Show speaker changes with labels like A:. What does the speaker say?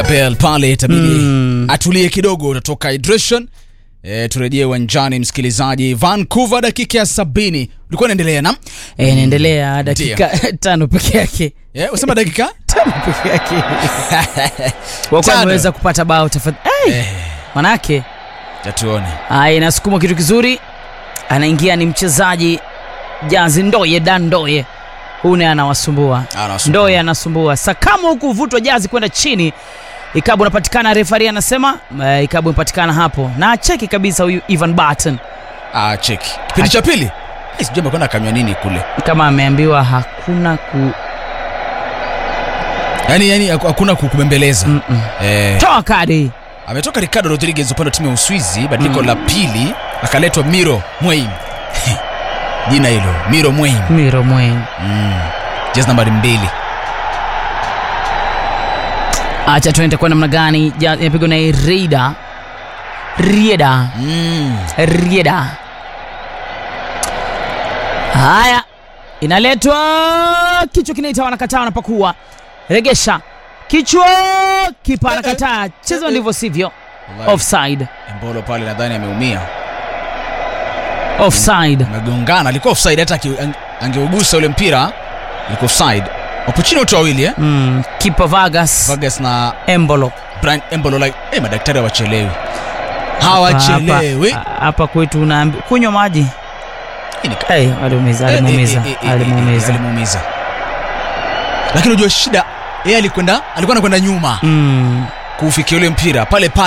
A: Gabriel pale itabidi
B: Mm.
A: atulie kidogo, utatoka hydration. E, turejee uwanjani msikilizaji. Vancouver dakika ya sabini ulikuwa unaendelea na
B: E, inaendelea dakika tano peke yake
A: e, usema dakika
B: tano peke yake wakuwa
A: Tano.
B: ameweza kupata bao tafadhali hey! manake
A: tatuone
B: Aya, inasukumwa kitu kizuri, anaingia ni mchezaji Jazi Ndoye Dan Ndoye, huyu naye anawasumbua
A: Anawasumbua.
B: Ndoye anasumbua sakamo huku uvutwa Jazi kwenda chini, ikabu unapatikana, refari anasema uh, ikabu imepatikana hapo na cheki kabisa huyu Ivan Barton
A: ah, cheki kipindi cha pili Eh, sijui amekwenda akanywa nini kule,
B: kama ameambiwa hakuna ku
A: yani yani haku- hakuna kukubembeleza
B: Mm-mm.
A: eh,
B: toa kadi
A: ametoka Ricardo Rodriguez upande wa timu ya Uswizi, badiliko la pili akaletwa Miro Mweim jina hilo Miro Mweim
B: Miro Mwen.
A: mm. jezi nambari mbili
B: Acha tuende kwa namna gani, Ja- inapigwa na Rieda Rieda
A: mm.
B: Rieda. Haya, inaletwa kichwa kinaita, wanakataa, wanapakua, regesha kichwa, kipa anakataa, cheza ndivyo sivyo,
A: Wallahi,
B: offside,
A: Embolo pale nadhani ameumia
B: offside.
A: amegongana, alikuwa offside, hata aki- ang- angeugusa ule mpira ilikuwa offside. Wapo chini wote wawili eh?
B: Mm, kipa Vargas
A: Vargas na
B: Embolo
A: Brian Embolo like, eh, madaktari hawachelewi hawachelewi.
B: Hapa- hapa kwetu unaambi kunywa maji.
A: Hii ni ka-
B: Hey, alimuumiza,
A: eh, eh,
B: alimuumiza,
A: eh, eh, eh, eh,
B: alimuumiza.
A: alimuumiza. Lakini unajua shida, yeye alikwenda alikuwa anakwenda nyuma
B: Mm.
A: kuufikia ule mpira pale pale